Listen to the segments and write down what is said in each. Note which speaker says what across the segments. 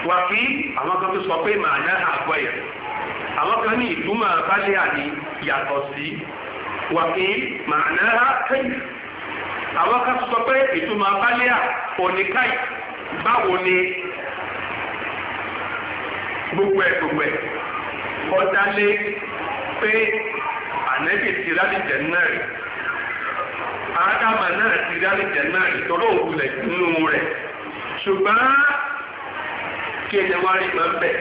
Speaker 1: wà kí àwọn kan tó sọ pé màá ná àgbọ̀ yẹn àwọn kan ní ìtumọ̀ abálẹ̀ àní yàtọ̀ sí wà kí màá ná kẹ́yìn àwọn kan sọ pé ìtumọ̀ abálẹ̀ à oníkàì báwo ni gbogbo ẹ̀ gbogbo ẹ̀ ọ̀dálé pé ànẹ́bì ti rálìjẹ̀ náà rí ádámà náà ti rálìjẹ̀ náà rí tọ́lọ́ òwúlẹ̀ nínú rẹ̀ ṣùgbọ́n kí ẹni wá rí máa ń bẹ̀.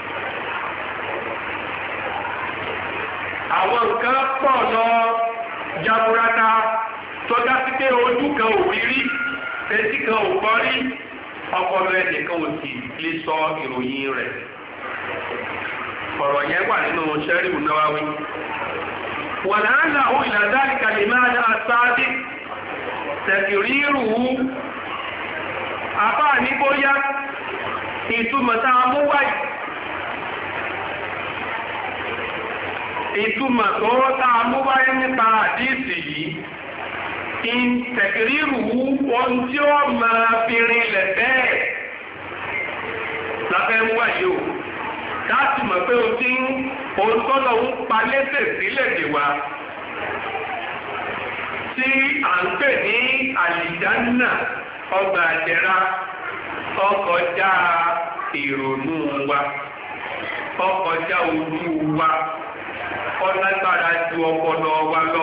Speaker 1: àwọn nǹkan pọ̀ lọ jaburata tọ́já sí pé ojú kan ò rí rí etí kan ò gbọ́ rí ọpọlọ ẹnìkan ò sì lè sọ ìròyìn rẹ̀ ọ̀rọ̀ yẹn wà nínú sẹ́ríù náwáwí. wàlàálà ó ìlàdáàlì kàlìmáà náà sáádé tẹ̀kìrírù àbá ní bóyá ìtumọ̀ tá a mú wáyé ìtumọ̀ tó tá a mú wáyé nípa àdíìsì yìí in tẹ̀kìrírù ohun tí ó máa fi rinlẹ̀ bẹ́ẹ̀ lábẹ́ mú wáyé o láti mọ̀ pé o ti ń ohun tó lọ ń pa lẹ́sẹ̀ sílẹ̀ dè wá tí à ń pè ní àlìjánà ọgbà àjẹrà ọkọjá ìrònú wa ọkọjá ojú wa ọlágbára ju ọpọlọ wa lọ.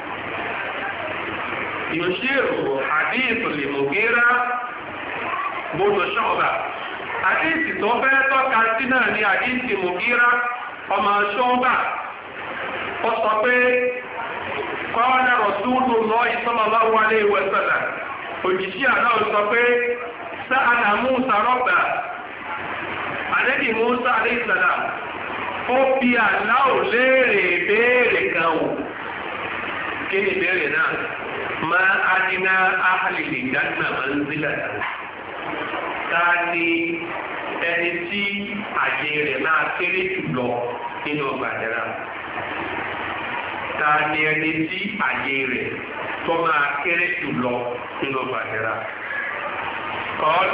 Speaker 1: yòṣírò àdéhùn lè mú gíra bóso ṣọ́ọ̀bà àdéhùn tó fẹ́ tọ́ka sí náà ní àdéhùn mú gíra ọmọ ṣọ́ọ̀bà ó sọ pé kọ́ọ̀dà rọ̀túùlù lọ́ọ́ sallallahu alaihi wa sallam òjìṣẹ́ àná sọ pé sáàdà Musa rọ́bà àdẹ́bì Musa àdéhìsàdà ó fi àláò léèrè béèrè kan wò kí ni béèrè náà ma adina ahàlìlì jágbà máa ń zílẹ̀ ta ni ẹni tí àyè rẹ̀ máa kéré jùlọ nínú ọgbà ìdẹ̀ra ta ni ẹni tí àyè rẹ̀ tó máa kéré jùlọ nínú ọgbà ìdẹ̀ra. قال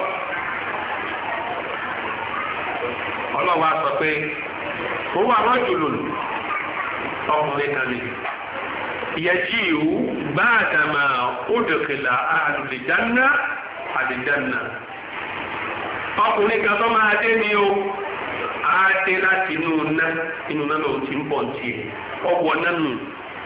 Speaker 1: ọlọ́wọ́ sọ pé ó wà rọ́jùlù ọkùnrin kan ní yẹjí ìhú gbáàdàmà òdòkèlà àlùdìjánná àlùdìjánná ọkùnrin kan tó máa dé ní o á dé láti inú ná inú náà lòun ti ń bọ̀ tí ọwọ́ náà nù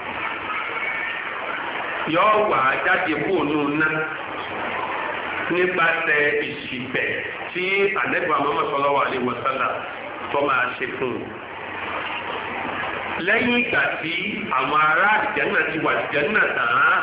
Speaker 1: yọ wà jáde kúrò nù náà nípasẹ̀ ìṣìbẹ̀ tí àdẹ́gbà Muhammad sallallahu alaihi wasallam tó máa ṣe fún un. lẹ́yìn ìgbà tí àwọn ará àdìjẹ́nà ti wà àdìjẹ́nà tàn án.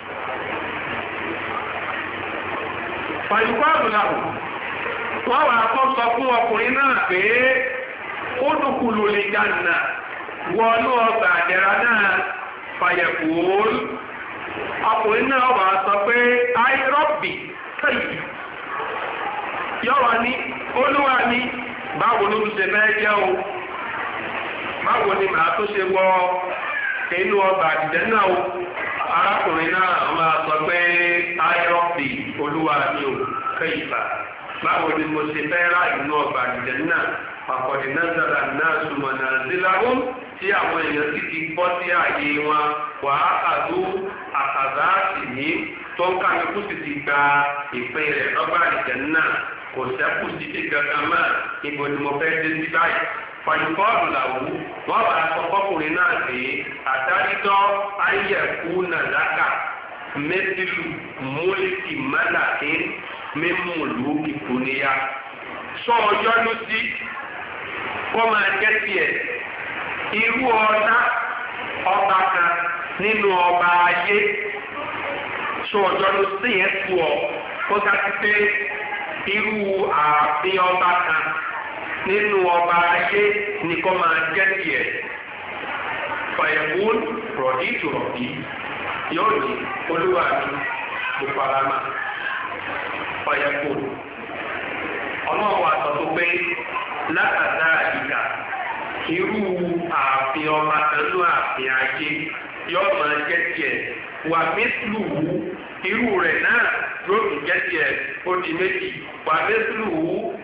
Speaker 1: fàyíkọ́ àbùlàbù wọ́n wà kọ́ sọ fún ọkùnrin náà pé ó dùkùlù lè jàǹnà wọnú ọgbà àdẹ̀rà náà fàyẹ̀kùn ọkùnrin náà wà sọ pé àìrọ́bì sẹ́yìn yọ́wà ní olúwa ní báwo ló ń ṣe fẹ́ jẹ́ o báwo ni màá tó ṣe wọ inú ọgbà àdìjẹ́ náà o arákùnrin náà máa sọ pé ayọ́pì olúwa ní o kẹ́yìfà báwo ni mo ṣe fẹ́ rà inú ọgbà àdìjẹ́ náà àkọ́dé náà sára náà súnmọ́ náà síláwó tí àwọn èèyàn sì ti bọ́ sí ààyè wọn wàá kàdú àkàdá sì ní tó ń kálukú sì ti gba ìpín rẹ̀ lọ́gbà àdìjẹ́ náà kò sẹ́kù sí ti kankan mọ́ ibo ni mo fẹ́ dé sí báyìí fàyùkọ́ọ̀lù làwù wọ́n bá sọ fọkùnrin náà pé àdárídọ́ ayẹ̀kú nàdákà mẹ́tìlù múlìkì mẹ́làkì mímúlù ìkùnìyà sọ ọjọ́ ló sí kó máa jẹ́ tiẹ̀ irú ọ̀tá ọba kan nínú ọba ayé sọ ọjọ́ ló sí yẹn tu ọ kó dájú pé irú ààfin ọba kan nínú ọba ayé ni kó máa jẹ́ tiẹ̀ fàyẹ̀wò rọ̀dí tó rọ̀dí yóò ní olúwa mi kò fara mọ́ fàyẹ̀wò ọlọ́run wa sọ tó pé látàdá àyíká irú ààfin ọba kanú ààfin ayé yóò máa jẹ́ tiẹ̀ wà mẹ́sìlúwù irú rẹ̀ náà yóò tún jẹ́ tiẹ̀ ó di méjì wà mẹ́sìlúwù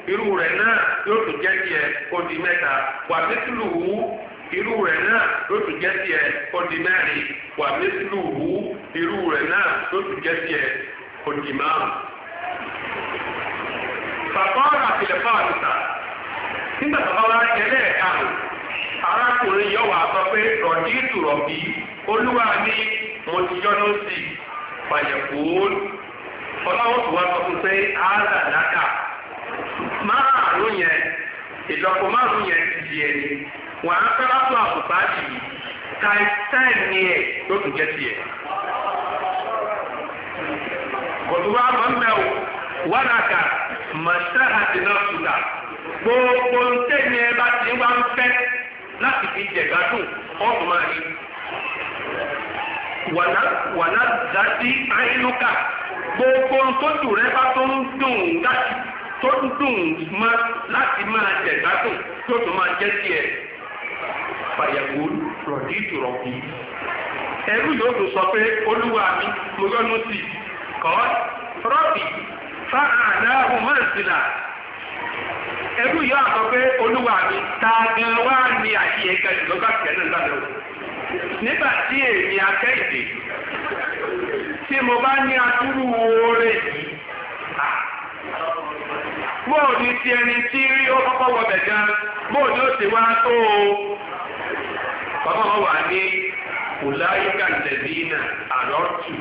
Speaker 1: irú rẹ̀ náà yóò tún jẹ́ tiẹ̀ ó di mẹ́ta wà mẹ́tìlúhu irú rẹ̀ náà yóò tún jẹ́ tiẹ̀ ó di mẹ́rin wà mẹ́tìlúhu irú rẹ̀ náà yóò tún jẹ́ tiẹ̀ ó di márùn. Fàkọ́rọ̀ àtìlẹ̀ fáàlùsà nígbà tó bá wá jẹ́lẹ̀ ẹ̀karùn arákùnrin yóò wá sọ pé rọ̀dí ìtùrọ̀bí olúwa ní mo ti yọ́nú sí fàyẹ̀kú ọlọ́wọ́ tó wá sọ fún pé áàlà lákà márùn yẹn ìlọ́po márùn yẹn ti di ẹni wọn á fẹ́ látọ̀ àbùbá yìí káìsẹ́ẹ̀ ní ẹ̀ ló tún jẹ́ tiẹ̀. kòtùwà máa ń mẹ́wò wádàkà màṣá àti náà sùdà gbogbo ntẹ́ni ẹ bá ti wá ń fẹ́ láti fi jẹ̀gbádùn ọ̀tún máa rí. wàná dàtí àyínúkà gbogbo ntọ́jú rẹ bá tó ń dùn láti tó ń dùn mọ́ láti máa jẹ̀gbádùn tó tó máa jẹ́ tiẹ̀. fàyẹ̀wò rọ̀dí ìtùrọ̀bì. ẹrú yóò tún sọ pé olúwa mi mo yọ́nú sí i kọ́ rọ́bì fáàdáhùn mọ́sílà ẹrú yóò àkọ́ pé olúwa mi ta gan wá ní àyè ẹ̀ka ìjọba kẹ́lẹ́ lálẹ́ o nígbà tí èmi akẹ́yìndé tí mo bá ní atúrú oore yìí bóò ní ti ẹni tí ó kọ́kọ́ wọbẹ̀ gan bóò ní ó ti wá tó o bàbá wọn wà ní ọ̀làyíká lẹ́bínà àlọ́tù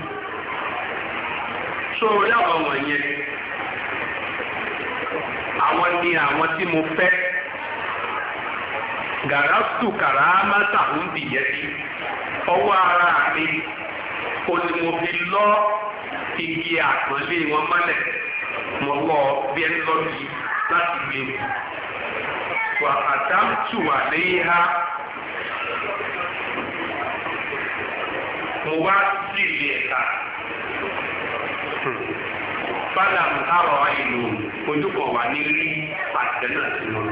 Speaker 1: sórí àwọn wọ̀nyẹn àwọn ni àwọn tí mo fẹ́ gàràtù kàràmátà ń bìyẹ́ sí ọwọ́ ara mi kò ní mo fi lọ igi àpọ́nlé wọn mọ́lẹ̀ mo lọ bí ẹni lọ bí láti gbé wà àdámtù àléhà mo wá sí ilé ẹ̀ka fádà àrọ̀ ìlú ojúkọ̀ wà ní rí àtẹ náà sí wọn.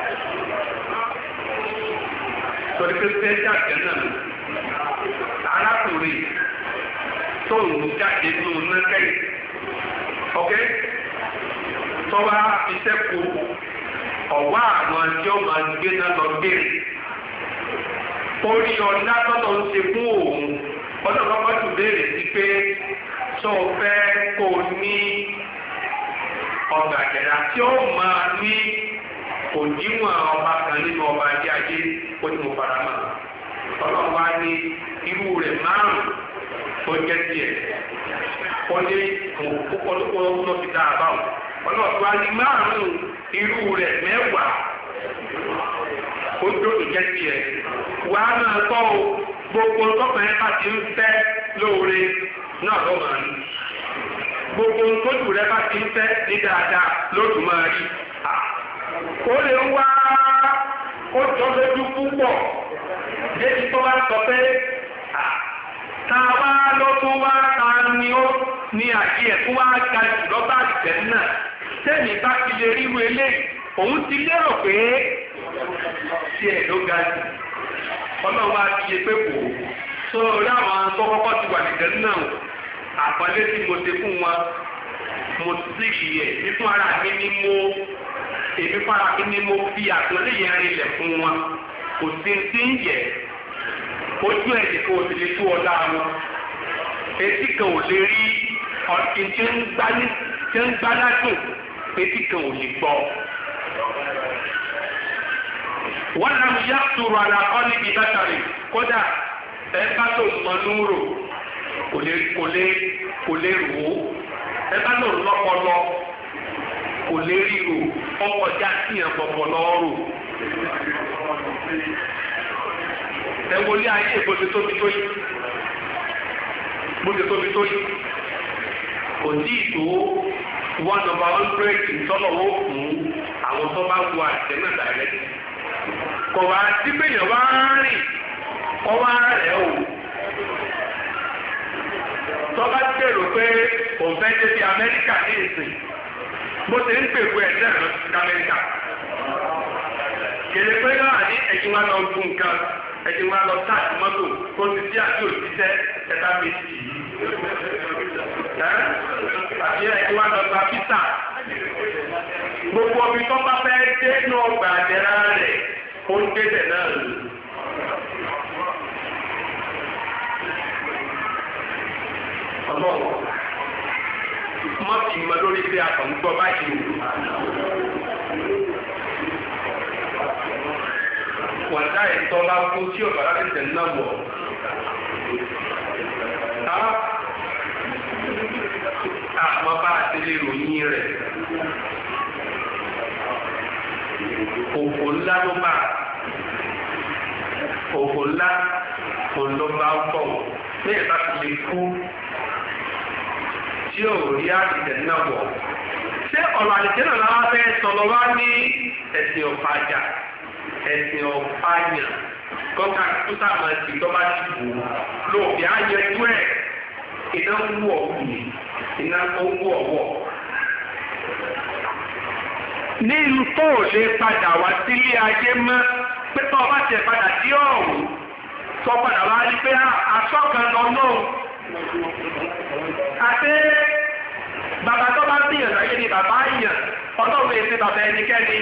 Speaker 1: Torí pé sẹ́jà àtẹ náà arákùnrin tó ń jáde nínú nákẹ́yì. ọ̀kẹ́ tọ́wá iṣẹ́ kù ọ̀wá àwọn tí ó máa gbé náà lọ béèrè orí ọ̀dá tọ́tọ̀ ń ṣe fún òun ọdún kọ́kọ́ tún béèrè sí pé tó o fẹ́ kó o ní ọgbà àjẹ̀dá tí ó máa ní òdiwọ̀n ọba kan nínú ọba ajé ajé ó ní mo fara mọ́ ọlọ́run wá ní irú rẹ̀ márùn-ún ó jẹ́ tiẹ̀ ó ní kókó ló fi dá a báwọn ọlọ́run wá ní márùn-ún irú rẹ̀ mẹ́wàá ó dóòtú jẹ́ tiẹ̀ wà á máa tọ́ o gbogbo tọkùnrin bá ti ń fẹ́ lóore náà ló máa ní gbogbo tójú rẹ bá ti ń fẹ́ ní dáadáa lóòtú máa rí ó lè wá ó jọ lójú púpọ̀ débi tó bá sọ pé táwa ló tún wá ta ni ó ní àyè ẹ̀ tó wá ga jù lọ́ba àgbẹ̀ náà tẹ́mi bá ti lè ríru eléyìí òun ti lérò pé tiẹ̀ ló ga jù ọlọ́run wá ti yẹ pé kò tó rí àwọn tó kọ́kọ́ ti wà nìjẹ́ náà àpọ́nlé tí mo ṣe fún wọn mo sì yẹ ní fún ara mi ni mo èmi fún ara mi ni mo fi àpọ́nlé yẹn rinlẹ̀ fún wọn kò sí ti ń yẹ ojú ẹ̀jẹ̀ kan ò sì lè tú ọ̀dà wọn etí kan ò lè rí ọ̀sìn tí ń gbá ládùn etí kan ò lè gbọ́ wọ́n nam yá sùrọ̀ àlàkọ́ níbi bàtàrí kódà ẹ bá tó mọ núrò kò lè kò lè kò lè rò ó ẹ bá tó lọ́pọlọ kò lè ríro ọkọjá síyàn pọpọlọ rò ẹ wọlé ayé bó ti tóbi tó yìí bó ti tóbi tó yìí kò tí ì tó one number hundred ìtọ́lọ́wọ́ fún àwọn tó bá wọ àtẹ̀mẹ́ direct kò wá sí péyàn wá rìn kọ́ wá rẹ̀ o tọ́ba gbèrò pé òun fẹ́ dé sí Amẹ́ríkà ní ìsìn bó ṣe ń pèpè ẹ̀ náà lọ sí Amẹ́ríkà kèlè pé náà ní ẹ̀yin wá lọ gún nǹkan ẹ̀yin wá lọ táàtì mọ́tò kó ti sí àti òṣìṣẹ́ ẹ̀ka méjì yìí àti ẹ̀yin wá lọ gba pítà gbogbo omi tó bá fẹ́ dé ní ọgbà àdẹ́rà rẹ̀ ó ń débẹ̀ náà lò. ọlọ́wọ́ má fi mọ lórí pé a kàn ń gbọ́ báyìí o. wàtá ìtọ́ bá kú tí ọ̀gá láti tẹ̀ náà wọ̀. àmọ́ bá a ti lè ròyìn rẹ̀. òfò ńlá ló bá òfò ńlá òun ló bá ń bọ̀ bẹ́ẹ̀ bá ti lè kú tí ò rí àdìtẹ̀ náà wọ̀. ṣé ọ̀rọ̀ àdìtẹ̀ náà láwọn fẹ́ sọ̀rọ̀ wá ní ẹ̀sìn ọ̀fàjà ẹ̀sìn ọ̀fàyàn kọ́ka tó sábà ti tọ́ba ti bù ú lóòbí ayẹjú ẹ̀ iná ń wú ọ̀wù iná ń wú ọ̀wọ̀. ní ìlú tó ò lè padà wá sílé ayé mọ́ pé tó ọba tiẹ̀ padà sí ọ̀hún tó padà wá rí pé asọ́kan lọ náà àti bàbá tó bá ń bíyàn láyé ni bàbá yàn ọlọ́run èsì bàbá ẹnikẹ́ni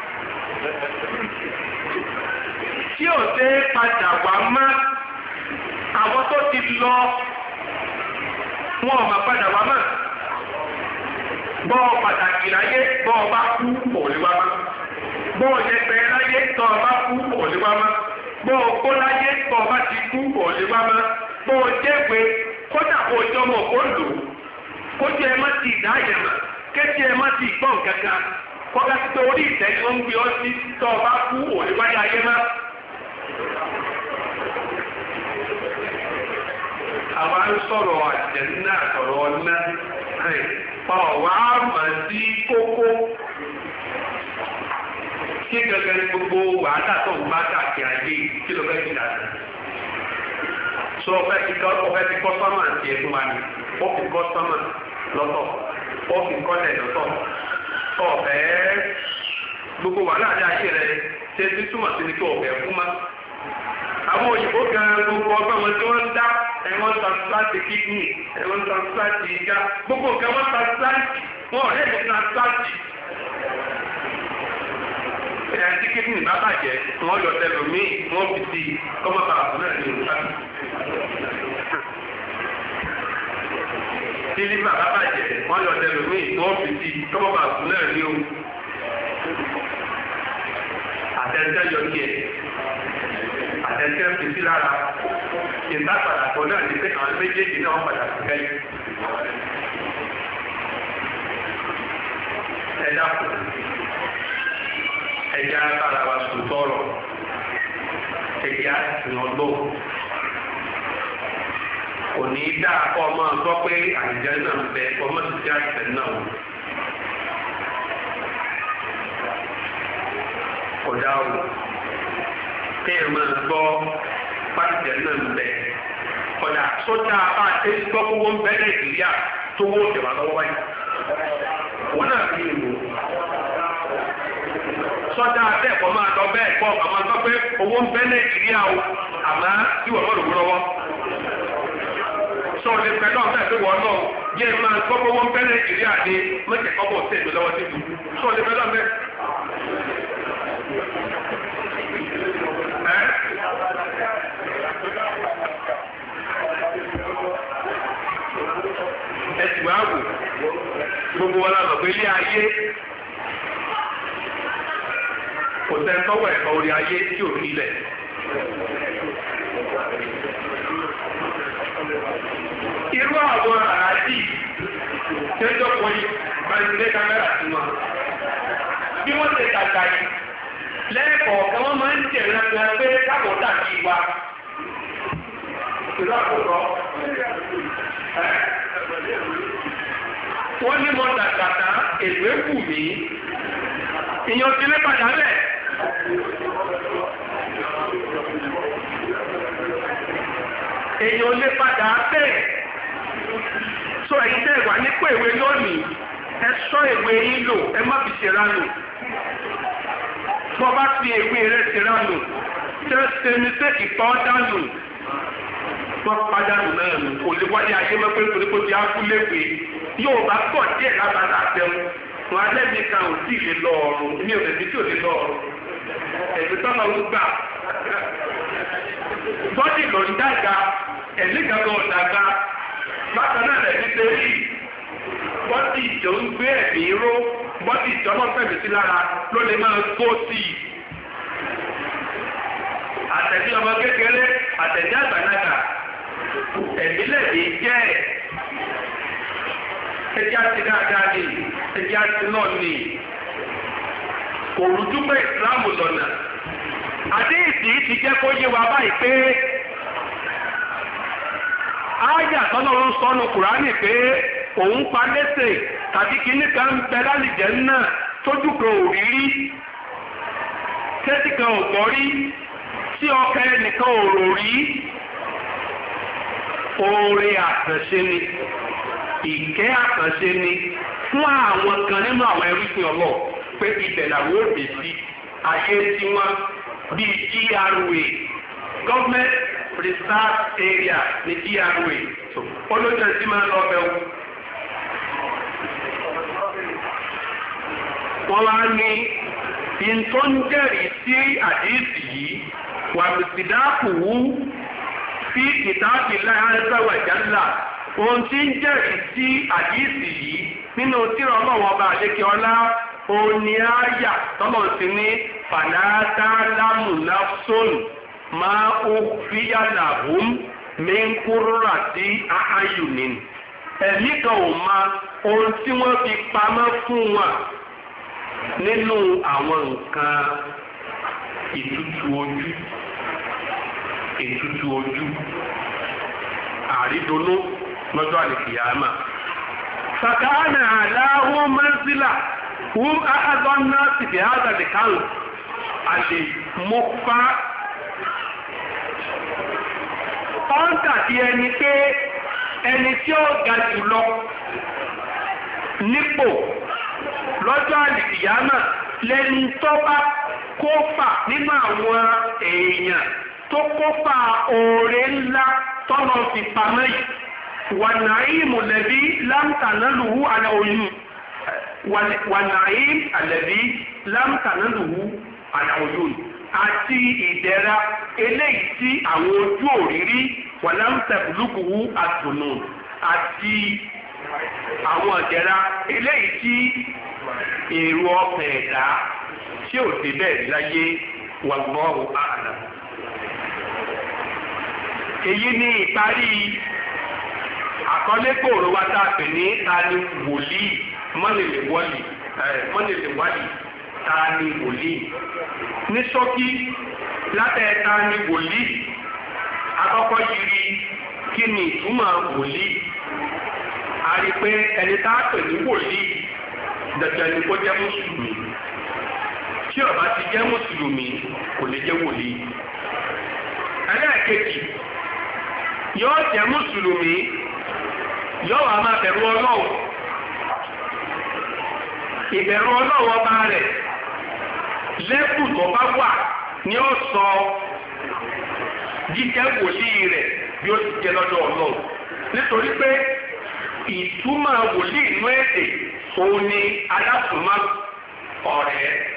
Speaker 1: tí ò ṣe padà wá mọ́ àwọn tó ti lọ wọn ò mà padà wá mọ́ bọ́ ọ pàtàkì láyé bọ́ ọ bá kú òòlùwà mọ́ bọ́ ọ yẹpẹ láyé tọ́ ọ bá kú òòlùwà mọ́ bọ́ ọ kó láyé tọ́ ọ bá ti kú òòlùwà mọ́ bọ́ ọ jẹ́gbé kódà kó o jọmọ kó lò kó jẹ ẹ má ti dá yẹn mọ́ kéjì ẹ má ti gbọ́n kankan kọ́ká tí tó orí ìtẹ́ ni wọ́n ń gbé ọ sí tọ́ ọ bá kú òòlùwà ayé mọ́. àwa ń sọ̀rọ̀ àjẹ̀nà sọ̀rọ̀ ọ̀nà ọ̀wá mà sí kókó kí gẹ́gẹ́ ní gbogbo wàhálà tó ń bá káàkiri ayé kí ló fẹ́ fi dà sí. sọ ọfẹ́ ti kọ́ ọfẹ́ ti kọ́ sọ́mà ti ẹ̀ fún wa ni ó fi kọ́ sọ́mà lọ́tọ̀ ó fi kọ́lẹ̀ lọ́tọ̀ ọ̀fẹ́ gbogbo wàhálà àti ayé rẹ̀ ṣe ti túmọ̀ sí ni kí ọ̀fẹ́ fún ma àwọn òyìnbó gan gbogbo ọgbọ́n wọn tí wọ́n ń dá ẹ̀wọ̀n transplant kidney ẹ̀wọ̀n transplant ìga gbogbo nǹkan wọ́n transplant wọn ọ̀rẹ́ mi transplant. ẹ̀yà tí kidney bá bàjẹ́ wọ́n yọ tẹlomi wọ́n fi sí kọ́mọ́tà àbúrò ẹ̀ ní ìlúta. tí liver bá bàjẹ́ wọ́n yọ tẹlomi wọ́n fi sí kọ́mọ́tà àbúrò ẹ̀ ní o. àtẹ̀tẹ̀ yọ díẹ̀ àtẹ̀tẹ̀ fi sí lára ìta padà pọ̀ náà ní pé àwọn méjèèjì náà wọ́n padà sí kẹ́yìn. ẹ dákun ẹjẹ agbára wa sùn tọrọ ẹjẹ àtìlọgbọ kò ní í dá kọ́ ọmọ gbọ́ pé àìjẹ́ náà ń bẹ ọmọ ti jẹ́ àìsàn náà wò. kò dá o kéèyàn máa gbọ́ pàṣẹ náà ń bẹ kódà sójà bá a ṣe gbọ́ kó wọ́n bẹ nàìjíríà tó wọ́n jẹ̀wá lọ́wọ́ báyìí wọ́n náà fi lè wò sọ́jà bẹ́ẹ̀ kọ́ máa lọ bẹ́ẹ̀ kọ́ ọ̀gá máa gbọ́ pé owó ń bẹ nàìjíríà o àmọ́ tí wọ́n mọ̀ lówó lọ́wọ́ sọ lè pẹ́ náà bẹ́ẹ̀ pé wọ́n náà yẹ máa gbọ́ pé owó ń bẹ nàìjíríà ni mọ̀kẹ́kọ́ bọ̀ sí èmi lọ́wọ́ sí ibi sọ lè pẹ́ náà bẹ́ẹ̀. ẹtù àwò gbogbo wọn lọ pé ilé ayé kò sẹ́ńtọ́wọ́ ẹ̀kọ́ orí ayé tí ò rí lẹ̀. irú àwọn àràjì tẹ́jọ́ pọ̀ yìí báyìí kámẹ́rà sí wọn. bí wọ́n ṣe tàgbà yìí lẹ́ẹ̀kọ̀ọ̀kan wọ́n máa ń jẹ̀rẹ̀ ẹgbẹ́ pé káàbọ̀ dàbí wa. ìlú àkọ́kọ́ wọ́n ní mo dàgbàtà ègbé wù mí ìyàn ti lé padà bẹ̀. èèyàn lé padà bẹ̀. sọ èyí tẹ́ wà nípò ìwé lónìí ẹ sọ ìwé yín lò ẹ má fi ṣèrànù. bọ́ bá fi ìwé rẹ ṣèrànù tẹ́ ṣe ní sẹ́ ìtọ́ dànù wọ́n pàdánù náà nù kò lè wáyé ayé mẹ́fẹ́ torí kó ti ákúléwé yóò bá pọ̀ díẹ̀ lábàlá àbẹ̀wò wọn alẹ́ mi kan ò tí ì lè lọ ọ̀run mi ò lè fi tí ò lè lọ ọ̀run ẹ̀mí tọ́lọ̀ ń gbà bọ́dì ló ń dàgbà ẹ̀mí kankan ò dàgbà bákan náà lẹ́ni tẹ́lẹ̀ bọ́dì tó ń gbé ẹ̀mí ró bọ́dì tó ọmọ fẹ̀mí sí lára ló lè máa tó sí i àtẹ̀dí ọmọ kékeré àtẹ̀dí àgbàlagbà ẹ̀mí lẹ́ẹ̀mí jẹ́ ẹ̀ ẹjẹ́ àti dáadáa ni ẹjẹ́ àti náà ni òrùdúgbò ìsìláàmù lọ́nà àdéhìsì ti jẹ́ kó yé wa báyìí pé ááyà tọ́lọ́run sọnù kùránì pé òun pa lẹ́sẹ̀ tàbí kíní kan ń bẹ lálìjẹ́ náà tójú kan ò rí rí tẹ́tí kan ò gbọ́ rí tí ọkàn ẹnìkan ò rò rí oore àtẹ̀ṣe ni ìkẹ́ àkànṣe ni fún àwọn kan nínú àwọn ẹrúsìn ọlọ́ pé ibẹ̀ làwọn ò dé sí ayé tí wọ́n bíi GRA government research area ní GRA olóṣèlú tí máa ń lọ bẹ̀ wò. wọ́n wá ní ìtọ́ ń jẹ́rìí sí àdéhìsì yìí wà mùsùlùmí fi kìtàbí láyé jálà ohun tí ń jẹ́rìí sí àdíìsì yìí nínú tírà ọlọ́wọ́ ọba àlékè ọlá òní àyà tọ́lọ̀ sí ní fàlàtà lámùnáfsón máa ó fíyàlà hùm mẹ́ńkúrúrà sí àáyùnìn ẹ̀mí kan ò ma ohun tí wọ́n fi pamọ́ fún wọn nínú àwọn nǹkan ìtutù ojú ìtutù ojú àrídonú lọ́jọ́ àlèkìyàmà. Sàkáánà aláwọ̀ mẹ́sílà fún àádọ́ náà sì fi hádà lè kánù àlè mọ́fà. Ọ́ńtà bí ẹni pé ẹni tí ó ga jùlọ nípò lọ́jọ́ àlèkìyàmà lẹ́ni tó bá kófà nínú àwọn èèyàn tó kófà oore ńlá tọ́nà fi pamọ́ yìí wànàíìmù lẹ́bí lámtànálùú àlàòyìn wànàíìm àlẹ́bí lámtànálùú àlàòyìn àti ìdẹ̀ra eléyìí tí àwọn ojú òrírí wà lámtàbùlùkùú àtùnù àti àwọn ìdẹ̀ra eléyìí tí èrò ọkàn ẹ̀dá tí ò débẹ̀ láyé wallahu a'lam èyí ni ìparí àkọlé kòòrò wa tá a pè ní ta ni wòlíì mọ́nìlè wọ́lì mọ́nìlè wálì ta ni wòlíì ní ṣókí látẹ̀ ta ni wòlíì akọ́kọ́ yiri kí ni ìtumọ̀ wòlíì a rí pé ẹni tá a pè ní wòlíì dandan ni kó jẹ́ mùsùlùmí tí ó bá ti jẹ́ mùsùlùmí kò lè jẹ́ wòlíì ẹlẹ́ẹ̀kejì yóò jẹ́ mùsùlùmí yóò wá máa bẹ̀rù ọlọ́run ìbẹ̀rù ọlọ́run ọba rẹ̀ lẹ́kùn tó bá wà ni ó sọ jíjẹ́ wòlíì rẹ̀ bí ó ti jẹ́ lọ́dọ̀ ọlọ́run nítorí pé ìtumọ̀ wòlíì inú èdè òun ni alásùnmọ́ ọ̀rẹ́